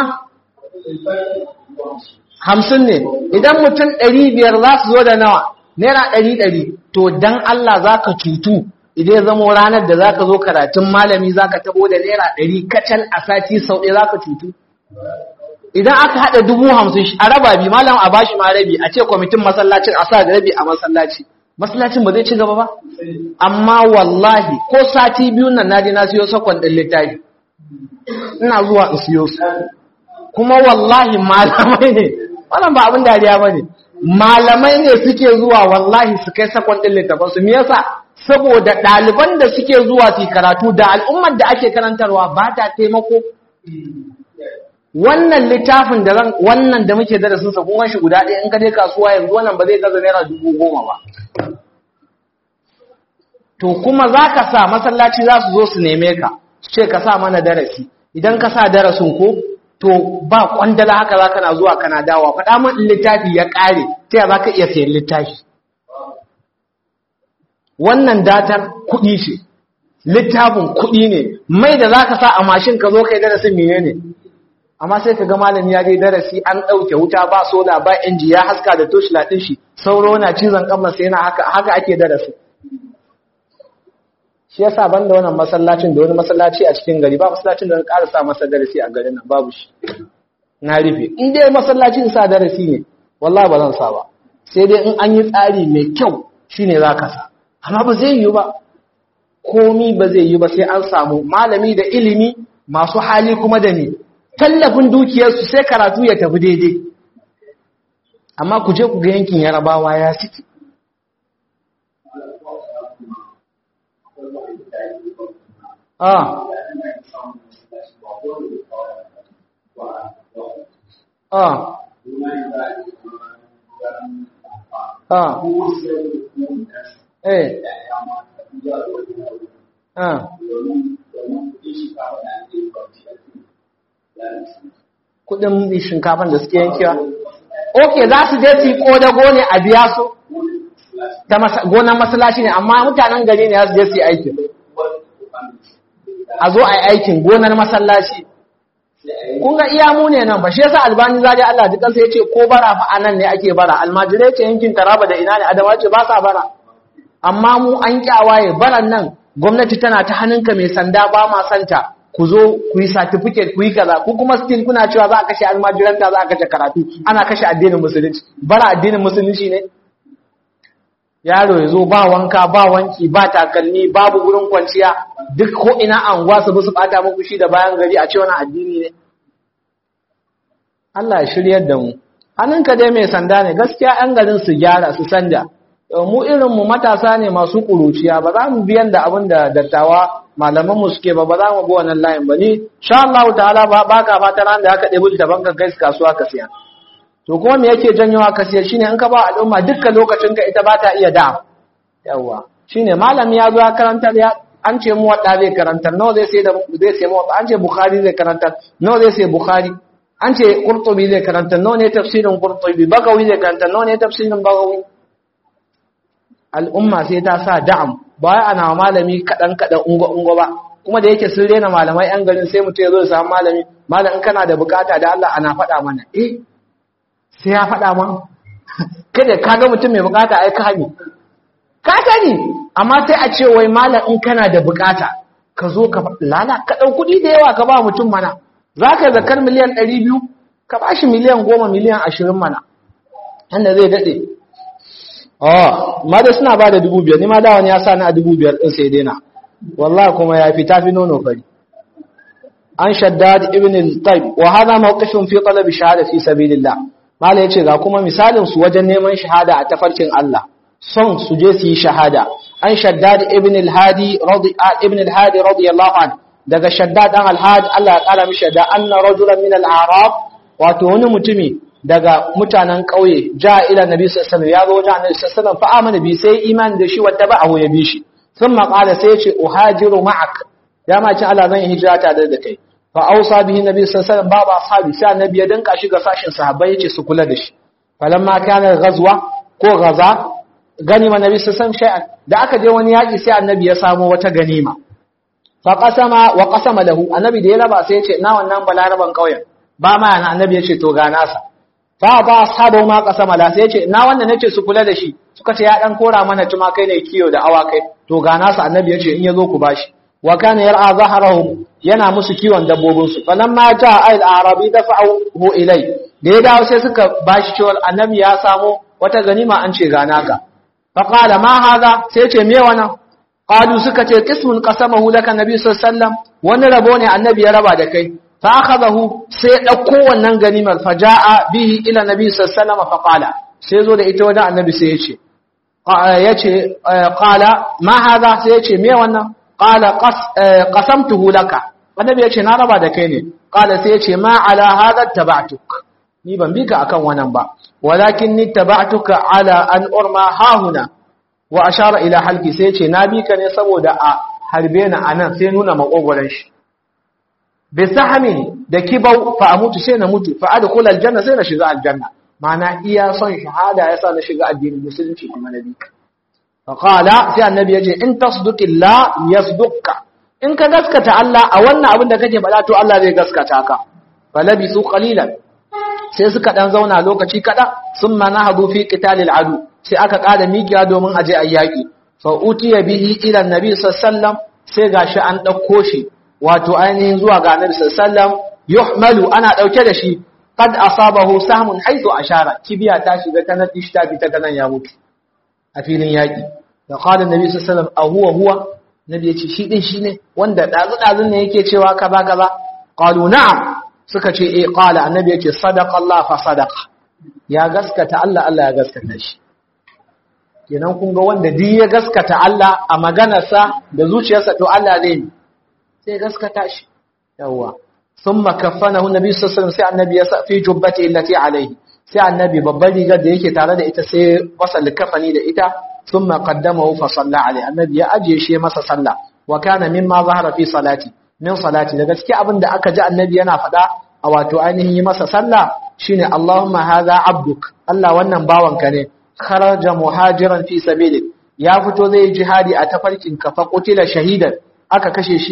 hamsin ne idan mutum ɗari biyar za su zo da nawa naira ɗari ɗari to dan Allah za ka cutu idan zamo ranar da za ka zo karatun malami za ka tabo da naira ɗari kacal a sati sau ɗaya za ka cutu idan aka haɗa dubu hamsin a raba bi malam a bashi ma rabi a ce kwamitin masallacin a sa da rabi a masallaci masallacin ba zai ci gaba ba amma wallahi ko sati biyu nan na je na siyo sakon ɗin littafi ina zuwa in siyo su kuma wallahi malamai ne wannan ba abin dariya ba ne malamai ne suke zuwa wallahi su kai sakon ɗin littafin su me yasa saboda ɗaliban da suke zuwa su karatu da al'ummar da ake karantarwa ba ta taimako wannan littafin da zan wannan da muke darasin sa kun shi guda ɗaya in ka je kasuwa yanzu wannan ba zai gaza naira dubu goma ba to kuma za ka sa masallaci za su zo su neme ka su ce ka sa mana darasi idan ka sa darasin ko to ba kwandala haka za kana zuwa kana dawa faɗa min littafi ya ƙare ta ya za ka iya sayan littafi wannan datar kuɗi ce littafin kuɗi ne mai da za ka sa a mashin ka zo kai darasin mene ne amma sai ka ga malami ya je darasi an ɗauke wuta ba soda ba inji ya haska da toshi latin shi sauro na cizon kamar sai na haka haka ake darasi shi yasa ban da wannan masallacin da wani masallaci a cikin gari ba masallacin da ƙara sa masa darasi a garin nan babu shi na rufe in dai masallacin sa darasi ne wallahi ba zan sa ba sai dai in an yi tsari mai kyau shine za ka sa amma ba zai yi ba komi ba zai yi ba sai an samu malami da ilimi masu hali kuma da ni tallafin dukiyarsu sai karatu ya tafi daidai amma ku je ku ga yankin yarabawa ya ciki ah ah ah eh ah kudin shinkafan da suke yankewa ok za su je su yi kodago ne a biya su ta gonan masalaci ne amma mutanen gari ne za su je su yi aikin a zo a yi aikin gonar masallaci kun ga iya mu ne nan ba shi yasa albani zari Allah dukan sai yace ko bara fa anan ne ake bara almajirai ce yankin taraba da ina ne adama ce ba sa bara amma mu an kyawaye baran nan gwamnati tana ta hannunka mai sanda ba ma santa ku zo ku yi certificate ku yi kaza ku kuma still kuna cewa za a kashe almajiranta za a kashe karatu ana kashe addinin musulunci bara addinin musulunci ne yaro ya zo ba wanka ba wanki ba takalmi babu gurin kwanciya duk ko ina anguwa su su bata muku shi da bayan gari a ce wani addini ne Allah ya shiryar da mu hannunka dai mai sanda ne gaskiya yan garin su gyara su sanda mu irin mu matasa ne masu kuruciya ba za mu biyan da abin da dattawa malaman mu suke ba ba za mu bi wannan layin ba ni sha Allah ta'ala ba baka fata ran da aka ɗebi da banka kai kasuwa ka siya to kuma me yake janyowa ka siya shine in ka ba al'umma dukkan lokacin ka ita ba ta iya da yawa shine malami ya zo ya karantar ya an ce mu wadda zai karantar nawa zai sai da zai sai mu an ce bukhari zai karantar nawa zai sai bukhari an ce qurtubi zai karantar nawa ne tafsirin qurtubi bagawi zai karantar nawa ne tafsirin bagawi al'umma sai ta sa da'am ba wai ana malami kadan kadan ungo ungo ba kuma da yake sun rena malamai yan garin sai mutum ya zo ya samu malami malam in kana da bukata da Allah ana faɗa mana eh sai ya faɗa ma kada ka ga mutum mai bukata ai ka ne ka sani amma sai a ce wai malam in kana da bukata ka zo ka lala ka ɗau kuɗi da yawa ka ba mutum mana za ka zakar miliyan ɗari biyu ka ba shi miliyan goma miliyan ashirin mana yadda zai daɗe oh ma da suna ba da dubu biyar ni ma da wani ya sa ni a dubu biyar ɗin sai daina wallahi kuma ya fi tafi nono fari an shaddad ibn al-taib wa hadha mawqifun fi talab shahada fi sabilillah mala yace ga kuma misalin su wajen neman shahada a tafarkin Allah son su je su yi shahada an shaddad ibn al-hadi radi ibn al-hadi radiyallahu anhu daga shaddad dan al-hadi Allah ya kara mishi da anna rajulan min al-a'rab wato wani mutumi daga mutanen kauye ja ila nabi sallallahu alaihi wasallam ya zo wajen annabi sallallahu alaihi wasallam fa amana bi sai iman da shi wata ba ya bi shi thumma qala sai ya ce uhajiru ma'ak ya ma ci Allah zan yi hijira tare da kai fa ausa bihi nabi sallallahu alaihi wasallam baba ashabi sai annabi ya danka shi ga sashin sahabbai yace su kula da shi falamma kana ghazwa ko gaza ganima nabi sallallahu alaihi wasallam da aka je wani yaki sai annabi ya samu wata ganima fa qasama wa qasama lahu annabi da ya raba sai yace na wannan balaraban kauyen ba ma yana annabi yace to ga nasa fa ba ashabu ma qasama la sai yace na wannan nace su kula da shi suka ce ya dan kora mana tuma kai ne kiyo da awakai to ga nasa annabi yace in yazo ku bashi wa kana yar'a zahrahum yana musu kiwon dabbobin su falamma jaa al arabi dafa'u ilai da ya dawo sai suka bashi cewa annabi ya samu wata ganima an ce ga naka fa qala ma hadha sai ce me wannan qalu suka ce qismun qasamahu laka nabi sallallahu alaihi wasallam wani rabo ne annabi ya raba da kai fa akhadahu sai dauko wannan ganimar fa jaa bihi ila nabi sallallahu alaihi wasallam fa qala sai zo da ita wajen annabi sai ya ce yace qala ma hadha sai ya ce me wannan qala qasamtuhu laka annabi yace na raba da kai ne qala sai yace ma ala hadha taba'tuk ni ban bika akan wannan ba walakin ni taba'tuka ala an urma hahuna wa ashara ila halqi sai yace na bika ne saboda a harbe ni anan sai nuna makogoran shi bi sahmi da kibau fa amutu sai na mutu fa adkhul aljanna sai na shiga aljanna ma'ana iya son shahada yasa na shiga addinin musulunci kuma nabi faƙala sai annabi ya ce in tasduqillah yasduqka in ka gaskata Allah a wannan abin da kake faɗa to Allah zai gaskata ka falabisu qalilan sai suka dan zauna lokaci kada summa nahadu fi qitalil adu sai aka kada mikiya domin aje ayyaki fa utiya bihi ila annabi sallallahu alaihi wasallam sai gashi an dauko shi wato ainihin zuwa ga annabi sallallahu alaihi wasallam yuhmalu ana dauke da shi qad asabahu sahmun haythu ashara kibiya ta shiga ta nan ta fita ta nan ya mutu a filin yaƙi da ƙwadar nabi sassalam a huwa huwa nabi ya ce shi ɗin shi ne wanda ɗazu-ɗazun ne yake cewa ka ba ka ba ƙwalu na'am suka ce e ƙwala annabi ya ce sadaka Allah fa sadaka ya gaskata Allah Allah ya gaskata shi kenan kun ga wanda duk ya gaskata Allah a maganarsa da zuciyarsa to Allah zai ne sai gaskata shi yawwa ثم كفنه النبي صلى الله عليه وسلم sai annabi ya sa fi jubbati allati alayhi sai annabi babbar rigar da yake tare da ita sai masa likafani da ita ثم قدمه فصلى عليه annabi ya ajiye shi masa sallah wa kana mimma zahara fi salati min salati da gaskiya abin da aka ji annabi yana faɗa a wato ainihin yi masa sallah shine Allahumma hadha abduk Allah wannan bawanka ne kharaja muhajiran fi sabilik ya fito zai jihadi a tafarkin ka fa qutila shahidan aka kashe shi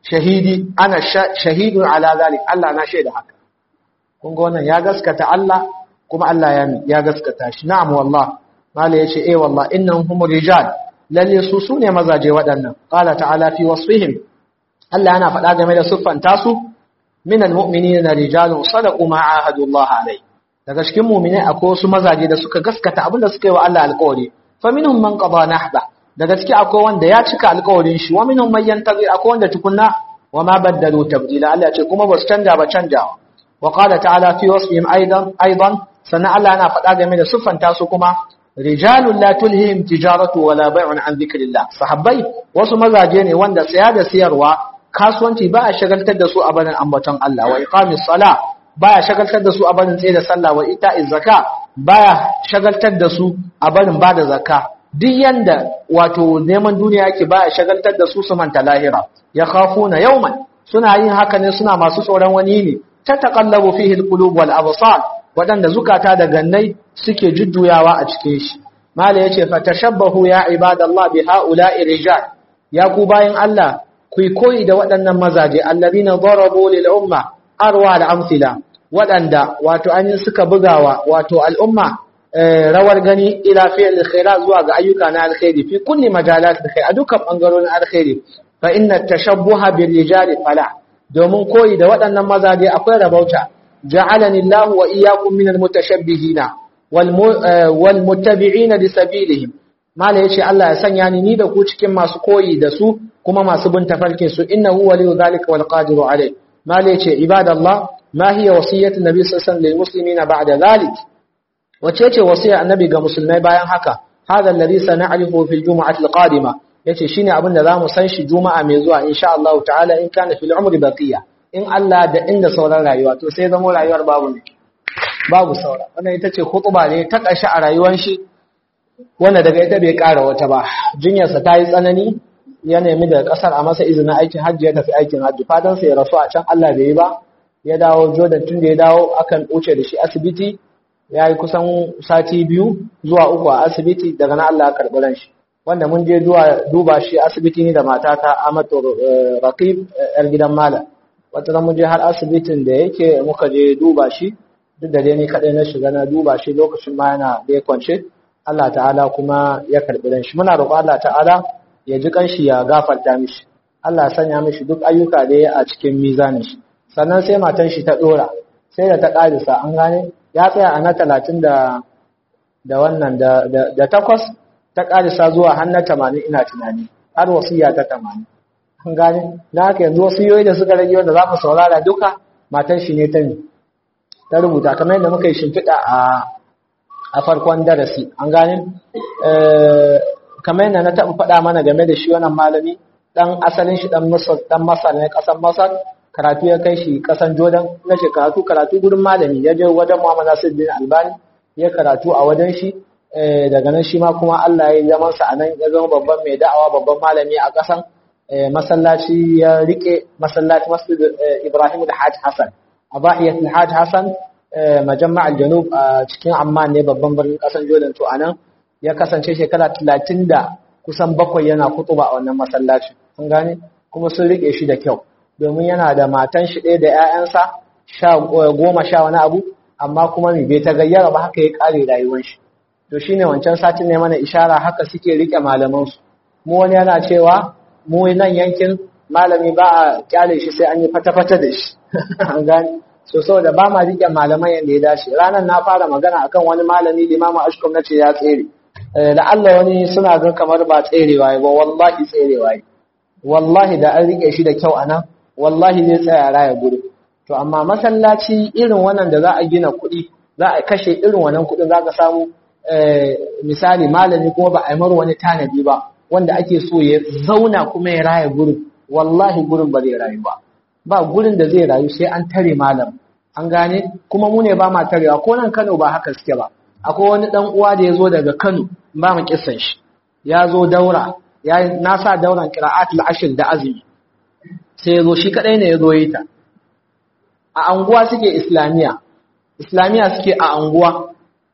shahidi ana shahidun ala zalik Allah na shaida haka kun ga wannan ya gaskata Allah kuma Allah ya ya gaskata shi na'am wallah mala yace eh wallah innahum hum rijal lalle su sune mazaje waɗannan qala ta'ala fi wasfihim Allah yana faɗa game da siffanta su minal mu'minina rijalun sadaqu ma ahadu Allah alai daga cikin mu'minai akwai wasu mazaje da suka gaskata abinda suka yi wa Allah alƙawari fa minhum man qada nahba daga ciki akwai wanda ya cika alƙawarin shi wa minhum man yantazir akwai wanda tukunna wa ma baddalu tabdila Allah ya ce kuma ba su canja ba canjawa wa qala ta'ala fi wasfihim aidan aidan sannan Allah yana faɗa game da siffanta su kuma rijalun la tulhihim tijaratu wala bai'un an dhikrillah sahabbai wasu mazaje ne wanda saya da siyarwa kasuwanci ba a shagaltar da su a barin ambaton Allah wa iqamis sala baya shagaltar da su a barin tsaye da sallah wa ita'iz zaka baya shagaltar da su a barin bada zakka duk yanda wato neman duniya yake baya shagaltar da su su manta lahira ya khafuna yawman suna yin haka ne suna masu tsoron wani ne ta taqallabu fihi alqulub wal absar wadanda zukata da gannai suke jujjuyawa a cikin shi mala yace fa tashabbahu ya ibadallah bi haula'i rijal ya ku bayin Allah ku koyi da waɗannan mazaje allazina darabu lil umma arwa al amsila waɗanda wato an suka bugawa wato al'umma rawar gani ila fi'l khairat zuwa ga ayyuka na alkhairi fi kulli majalat alkhair a dukkan bangarorin alkhairi fa inna tashabbuha bir rijal fala domin koyi da waɗannan mazaje akwai rabauta ja'alani Allah wa iyyakum minal mutashabbihina wal muttabi'ina li sabilihim mala yace Allah ya sanya ni ni da ku cikin masu koyi da su kuma masu bin tafarkin su innahu waliyu zalika wal qadiru alayh mala yace ibadallah ma hiya wasiyatu nabi sallallahu alaihi wasallam lil muslimina ba'da zalik wace ce wasiya annabi ga musulmai bayan haka hada alladhi sana'rifu fil jumu'ati al qadima yace shine abin da zamu san shi juma'a mai zuwa insha Allah ta'ala in kana fil umri baqiya in Allah da inda sauran rayuwa to sai zamo rayuwar babu ne babu saura wannan ita ce khutba ne ta ƙarshe a rayuwar shi wanda daga ita bai ƙara wata ba jinyarsa ta yi tsanani ya nemi daga ƙasar a masa izinin aikin hajji ya tafi aikin hajji fadansa ya rasu a can Allah bai yi ba ya dawo Jordan tun da ya dawo akan wuce da shi asibiti ya yi kusan sati biyu zuwa uku a asibiti daga na Allah ya karɓi ran shi wanda mun je duba shi asibiti ne da matata Amatu Raqib yar gidan Malam wata mun je har asibitin da yake muka je duba shi duk da dai ni kadai na shiga na duba shi lokacin ma yana da kwance Allah ta'ala kuma ya karbi ran shi muna roƙon Allah ta'ala ya ji kanshi ya gafarta mishi Allah ya sanya mishi duk ayyuka da ya a cikin mizanin shi sannan sai matan shi ta dora sai da ta karisa an gane ya tsaya a na talatin da da wannan da da takwas ta karisa zuwa har na tamanin ina tunani har wasiya ta tamanin an gane na haka yanzu wasiyoyi da suka rage wanda za mu saurara duka matan shi ne ta ne ta rubuta kamar yadda muka yi shimfiɗa a a farkon darasi an gane kamar yadda na taɓa faɗa mana game da shi wannan malami ɗan asalin shi ɗan masar ɗan masar ne ƙasar masar karatu ya kai shi ƙasan jordan na ce karatu karatu gurin malami ya je wajen muhammad nasiruddin albani ya karatu a wajen shi daga nan shi ma kuma allah ya yi zaman sa a nan ya zama babban mai da'awa babban malami a ƙasan masallaci ya rike masallaci masjid ibrahim da hajj hassan a bahiyat Hajj Hassan majamma al-janub a cikin Amman ne babban birnin kasar Jordan to anan ya kasance shekara 30 da kusan bakwai yana kutuba a wannan masallaci kun gane kuma sun rike shi da kyau domin yana da matan shi ɗaya da ƴaƴansa sha goma sha wani abu amma kuma me bai ta gayyara ba haka ya kare rayuwar shi to shine wancan satin ne mana ishara haka suke rike malaman su mu wani yana cewa mu nan yankin malami ba a kyale shi sai an yi fata-fata da shi an gani so saboda ba ma rike malaman yadda ya dace ranar na fara magana akan wani malami limamu ashkom na ce ya tsere da Allah wani suna ga kamar ba tserewa ba wallahi tserewa wallahi da an rike shi da kyau anan wallahi zai tsaya raya gudu to amma masallaci irin wannan da za a gina kuɗi za a kashe irin wannan kuɗin za ka samu misali malami kuma ba a yi mara wani tanadi ba wanda ake so ya zauna kuma ya raya gurin wallahi gurin ba zai rayu ba ba gurin da zai rayu sai an tare malam an gane kuma mu ne ba ma tarewa ko nan Kano ba haka suke ba akwai wani dan uwa da ya zo daga Kano ba mu kissan shi ya zo daura ya na sa dauran qira'atul ashr da azumi sai ya zo shi kadai ne ya zo yi ta a anguwa suke islamiya islamiya suke a anguwa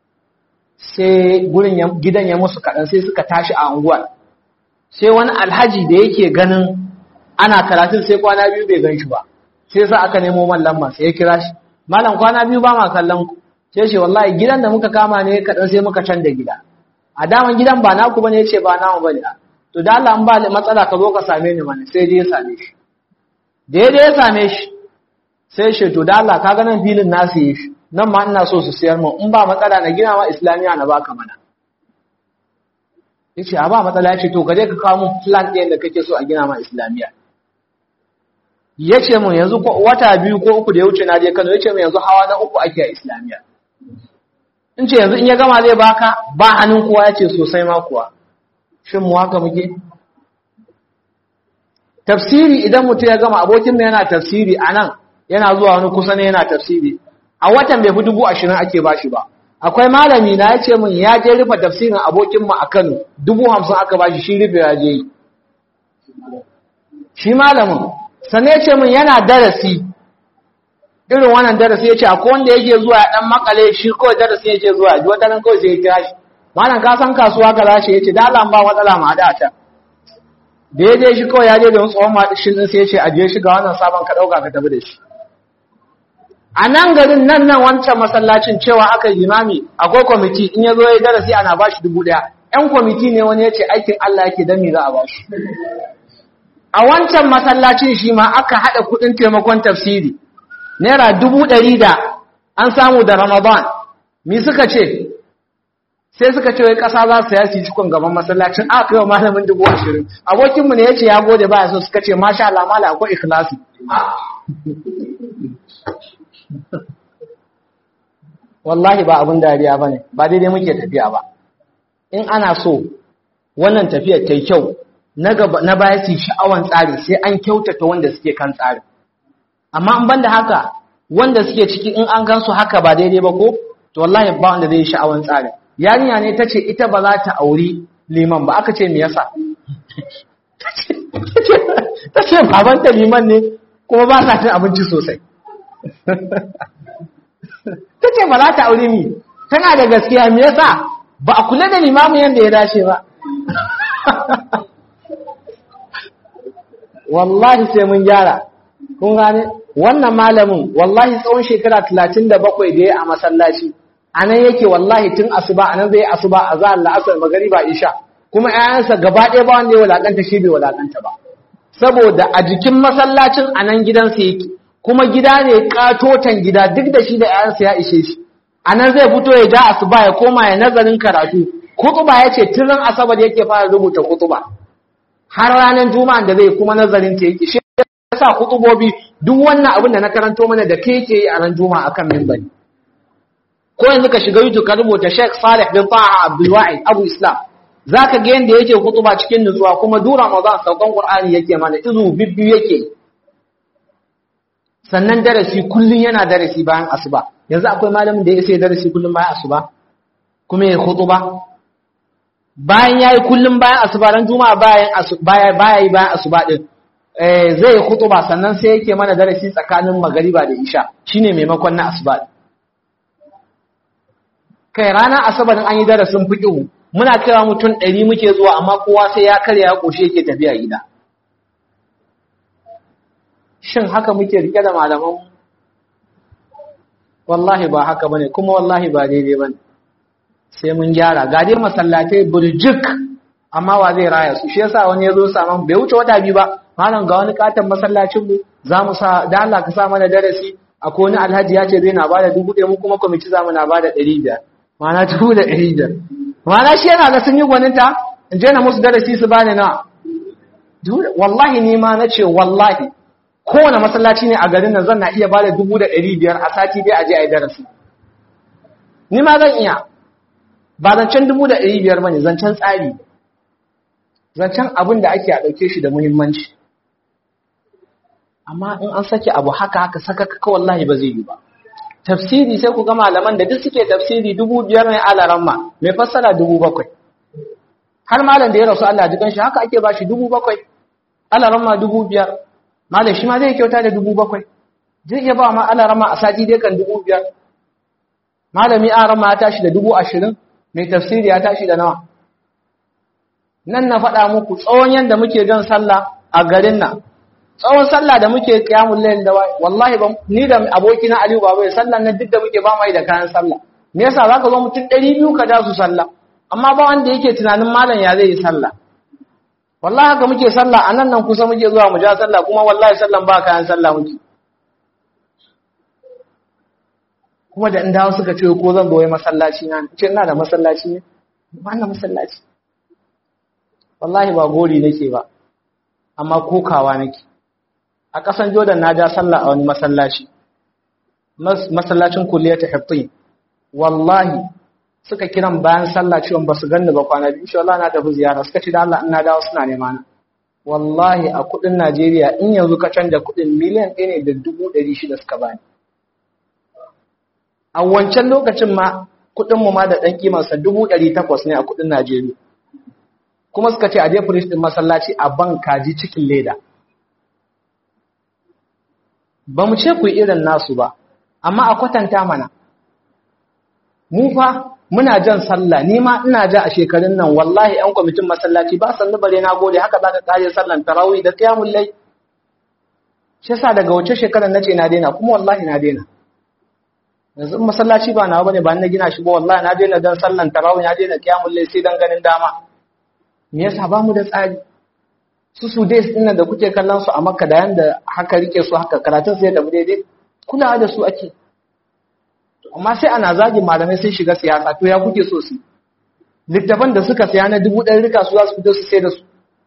sai gurin gidan ya musu kaɗan sai suka tashi a anguwa sai wani alhaji da yake ganin ana karatun sai kwana biyu bai gan shi ba sai sa aka nemo mallan ma sai ya kira shi malam kwana biyu ba ma kallon ku sai ce wallahi gidan da muka kama ne kaɗan sai muka canza gida a daman gidan ba naku bane yace ba namu bane to da Allah an ba matsala ka zo ka same ni mana sai dai ya same shi da ya same shi sai shi to da Allah ka ga nan filin nasu yi shi nan ma ina so su siyar mu in ba matsala na gina ma islamiya na baka mana yace a ba matsala yace to kaje ka kawo mun plan ɗin da kake so a gina ma islamiya yace mun yanzu wata biyu ko uku da ya wuce na je Kano yace mun yanzu hawa na uku ake a islamiya in ce yanzu in ya gama zai baka ba hannun kowa yace sosai ma kuwa shin mu haka muke tafsiri idan mutum ya gama abokin mu yana tafsiri anan yana zuwa wani kusa ne yana tafsiri a watan bai fi dubu ashirin ake bashi ba akwai malami na ya ce min ya je rufe tafsirin abokinmu a Kano dubu hamsin aka bashi shi rufe ya je yi shi malamin sannan ya ce min yana darasi irin wannan darasi ya ce akwai wanda yake zuwa ya dan makale shi kawai darasi yake zuwa ji wata nan kawai sai ya kira shi malam ka san kasuwa ka zashi ya ce da Allah ba matsala ma da ta da ya je shi kawai ya je da wani tsohon maɗishin sai ya ce ajiye shi ga wannan sabon ka ɗauka ka tafi da shi a nan garin nan nan wancan masallacin cewa aka yi imami akwai kwamiti in ya zo ya darasi ana ba shi dubu ɗaya ‘yan kwamiti ne wani ya ce aikin Allah yake don me za a ba shi a wancan masallacin shi ma aka haɗa kuɗin taimakon tafsiri naira dubu ɗari da an samu da ramadan mi suka ce sai suka ce wai ƙasa za su yasi cikon gaban masallacin aka kai wa malamin dubu ashirin abokinmu ne ya ce ya gode baya so suka ce masha Allah mala akwai ikhlasi wallahi ba abin dariya ba ne ba daidai muke tafiya ba in ana so wannan tafiyar ta yi kyau na baya su sha'awan tsari sai an kyautata wanda suke kan tsari amma in banda haka wanda suke ciki in an gansu haka ba daidai ba ko to wallahi ba wanda zai sha'awan tsari yarinya ne ta ce ita ba za ta auri liman ba aka ce me yasa ta ce babanta liman ne kuma ba sa cin abinci sosai ta ce ba za ta aure mi tana da gaskiya me yasa ba a kula da limamu yadda ya dace ba wallahi sai mun gyara kun gane wannan malamin wallahi tsawon shekara talatin da bakwai da ya a masallaci a nan yake wallahi tun asuba a nan zai asuba a za la'asar magariba isha kuma 'ya'yansa gaba ɗaya ba wanda ya walakanta shi bai walakanta ba saboda a jikin masallacin a nan gidansa yake kuma gida ne katotan gida duk da shi da ‘ya'yansa ya ishe shi a nan zai fito ya ja asuba ya koma ya nazarin karatu kutuba ya ce tun asabar yake fara rubuta kutuba har ranar juma'a da zai kuma nazarin ta yake shi ya sa kutubobi duk wannan abin da na karanto mana da ke yake yi a ran juma'a akan mimbari ko yanzu ka shiga youtube ka rubuta sheikh salih bin taha abdulwa'id abu islam za ka ga yadda yake kutuba cikin nutsuwa kuma dura ramadan saukan qur'ani yake mana izu bibbiyu yake sannan darasi kullum yana darasi bayan asuba yanzu akwai malamin da ya sai darasi kullum bayan asuba kuma ya khutuba bayan yayi kullum bayan asuba ran juma'a bayan baya baya yi bayan asuba din eh zai yi khutuba sannan sai yake mana darasi tsakanin magariba da isha shine maimakon na asuba kai rana asabar an yi darasin fiqh muna kira mutum 100 muke zuwa amma kowa sai ya karya ya koshi yake tafiya gida shin haka muke rike da malaman wallahi ba haka bane kuma wallahi ba daidai bane sai mun gyara ga dai masallatai burjik amma wa zai raya su shi yasa wani yazo saman bai wuce wata biyu ba malam ga wani katon masallacin mu zamu sa da Allah ka sa mana darasi akwai wani alhaji ya ce zai na bada dubu ɗaya mu kuma kwamiti zamu na bada ɗari biyar ma'ana dubu da ɗari biyar ma'ana shi yana ga sun yi gwaninta in je na musu darasi su bani na wallahi ni ma na ce wallahi kowane masallaci ne a garin nan zan na iya bada dubu da ɗari biyar a sati dai a je a yi darasi ni ma zan iya ba zancen dubu da ɗari biyar bane zancen tsari zancen abin da ake a ɗauke shi da muhimmanci amma in an sake abu haka haka saka kaka wallahi ba zai yi ba tafsiri sai ku ga malaman da duk suke tafsiri dubu biyar ne alaran ma mai fassara dubu bakwai har malam da ya rasu Allah jikan shi haka ake ba shi dubu bakwai alaran ma dubu biyar malam shi ma zai kyauta da dubu bakwai zai iya ba ma alaran ma a sati dai kan dubu biyar malami aran ma ya tashi da dubu ashirin mai tafsiri ya tashi da nawa nan na faɗa muku tsawon yadda muke jan sallah a garin nan tsawon sallah da muke qiyamul layl da wallahi ba ni da abokina Aliyu baba ya sallan nan duk da muke ba mai da kayan sallah me yasa zaka zo mutum 200 ka da su sallah amma ba wanda yake tunanin malam ya zai yi sallah wallahi haka muke sallah anan nan kusa muke zuwa mu ja sallah kuma wallahi sallan ba kayan sallah muke kuma da in dawo suka ce ko zan zo masallaci na ce ina da masallaci ne ba na masallaci wallahi ba gori nake ba amma kokawa nake a ƙasan Jordan na ja sallah a wani masallaci masallacin kulliyar hiftin wallahi suka kiran bayan sallah cewa ba su ganni ba kwana biyu insha Allah na tafi ziyara suka ce da Allah ina dawo suna nema na wallahi a kudin Najeriya in yanzu ka canja kudin miliyan 1 ne da dubu ɗari shida suka bani a wancan lokacin ma kudin mu ma da dan kimar sa dubu ɗari takwas ne a kudin Najeriya kuma suka ce a je firish din masallaci a ban kaji cikin leda ba mu ce ku irin nasu ba amma a kwatanta mana mu fa muna jan sallah ni ma ina ja a shekarun nan wallahi yan kwamitin masallaci ba san bare na gode haka zaka kare sallan tarawih da qiyamul layl shi yasa daga wace shekarar nace na daina kuma wallahi na daina yanzu masallaci ba nawa bane ba na gina shi ba wallahi na daina dan sallan tarawih na daina qiyamul layl sai dan ganin dama me yasa ba mu da tsari su su dai din da kuke kallon su a Makka da yanda haka rike su haka karatun sai da daidai kulawa da su ake amma sai ana zagin malamai sun shiga siyasa to ya kuke so su littafan da suka saya na dubu ɗari rika su za su fito su sai da su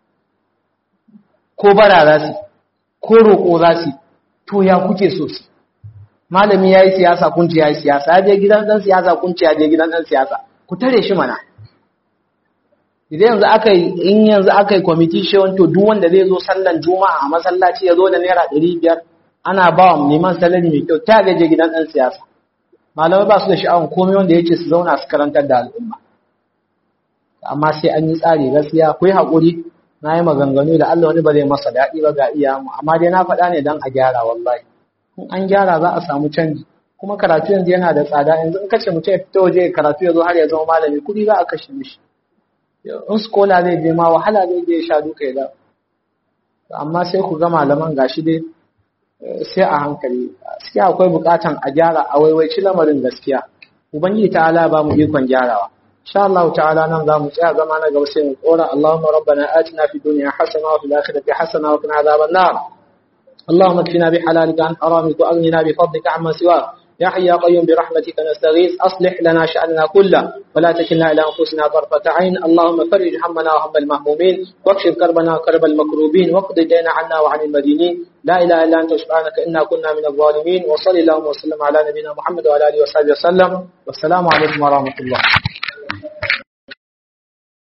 ko bara za su ko roƙo za su to ya kuke so su malami ya yi siyasa kunci ya yi siyasa ya je gidan ɗan siyasa kunci ya je gidan ɗan siyasa ku tare shi mana idan yanzu aka yi in yanzu aka yi kwamiti shewon to duk wanda zai zo sallan juma'a a masallaci ya zo da naira ɗari biyar ana ba wa neman salari mai kyau ta gaje gidan ɗan siyasa malamai ba su da sha'awar komai wanda ya ce su zauna su karantar da al'umma amma sai an yi tsari gaskiya ku yi haƙuri na yi maganganu da Allah wani ba zai masa daɗi ba ga iya mu amma dai na faɗa ne don a gyara wallahi in an gyara za a samu canji kuma karatu yanzu yana da tsada yanzu in kace mutum ya fito waje karatu ya zo har ya zama malami kuɗi za a kashe mishi in skola zai je ma wahala zai je sha duka ya amma sai ku ga malaman gashi dai sai a hankali gaskiya akwai bukatan a gyara a waiwaici lamarin gaskiya ubangiji ta'ala ba mu ikon gyarawa insha Allah ta'ala nan zamu tsaya zama na gaba sai mu tsora Allahumma rabbana atina fid dunya hasana wa fil akhirati hasana wa qina adhaban nar اللهم اكفنا بحلالك عن حرامك واغننا بفضلك عما سواك يا حي يا قيوم برحمتك نستغيث أصلح لنا شأننا كله ولا تكلنا إلى أنفسنا طرفة عين اللهم فرج همنا وهم المهمومين واكشف كربنا وكرب المكروبين واقض دينا عنا وعن المدينين لا إله إلا أنت سبحانك إنا كنا من الظالمين وصلى اللهم وسلم على نبينا محمد وعلى آله وصحبه وسلم والسلام عليكم ورحمة الله